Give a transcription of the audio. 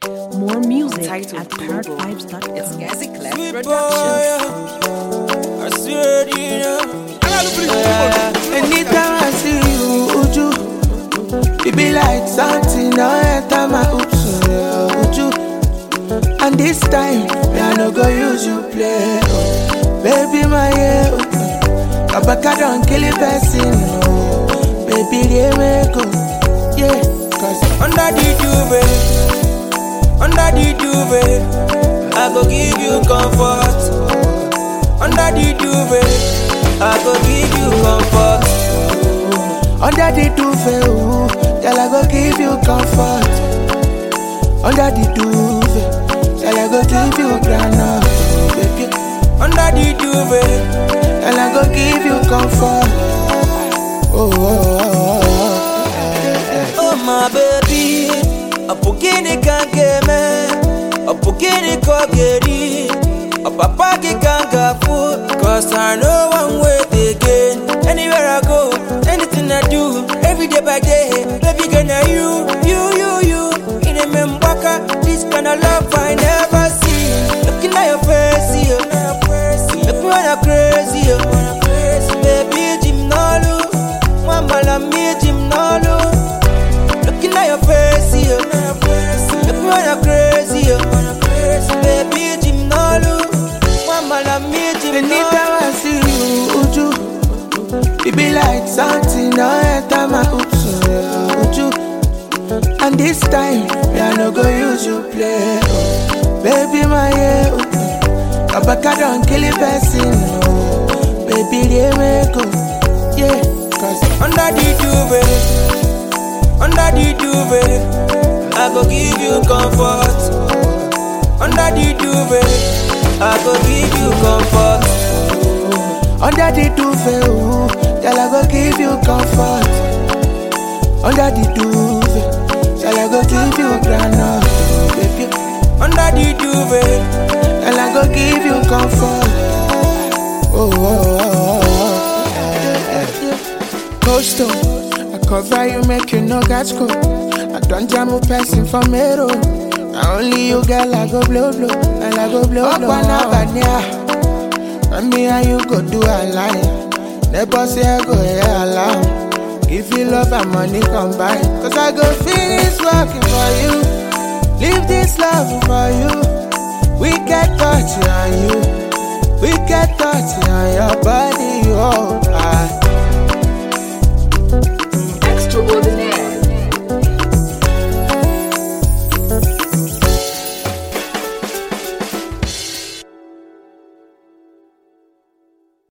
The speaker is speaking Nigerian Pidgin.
More music Title at Global. It's parrotvibes.com. Gazi Clef Sweet boy, Productions. I swear to you. Anytime I see you, Uju, it be like something don't enter my oops, yeah, Uju. And this time, me I no go use you play, oh. baby my yeah, oh. Kabaka don't kill a person, oh. baby they make go, yeah. Cause Under the duvet, under the duvet, I go give you comfort. Under the duvet, I go give you comfort. under the duvet, ooh, girl I go give you comfort. Under the duvet, girl I go give you granite, baby. Under the duvet, and I go give you comfort. Oh, oh, oh, oh, eh, eh. oh my baby, a pukini kankeme, a pukini kogeri, a papa ki kangafu, cause I know one way again. Anywhere I go, anything I do, every day by day, baby gonna you, you, you, you. In a membaka, this kind of love I never see. Looking at your face, yeah. Make me wanna crazy, yeah. Baby, Jim Nolu, Mama la me, Jim Nolu. Looking at your face, yeah. Make me wanna crazy, yeah. Baby, Jim Nolu, Mama la me, Jim Anytime I see you, Uju, it be like something don't enter my oops, yeah, Uju. And this time, me I no go use you play, oh. baby my yeah, oh. Kabaka don't kill a person, oh. baby they make go, yeah. Cause Under the duvet, under the duvet, I go give you comfort. Under the duvet, I go give you comfort. Under the duvet, ooh, girl I go give you comfort. Under the duvet, girl I go give you granite, baby. Under the duvet, Girl I go give you comfort. Oh, oh, oh, oh, eh, eh. Coastal, I cover you, make you no catch cold. I don't jam a person from Mero. Now only you, girl, I go blow, blow, and I go blow, blow. Up and and me and you go do a line. Never say I go here alone. If you love and money combine, cause I go finish working for you. Leave this love for you. We get touch on you. We get touch on your body, oh. Ah,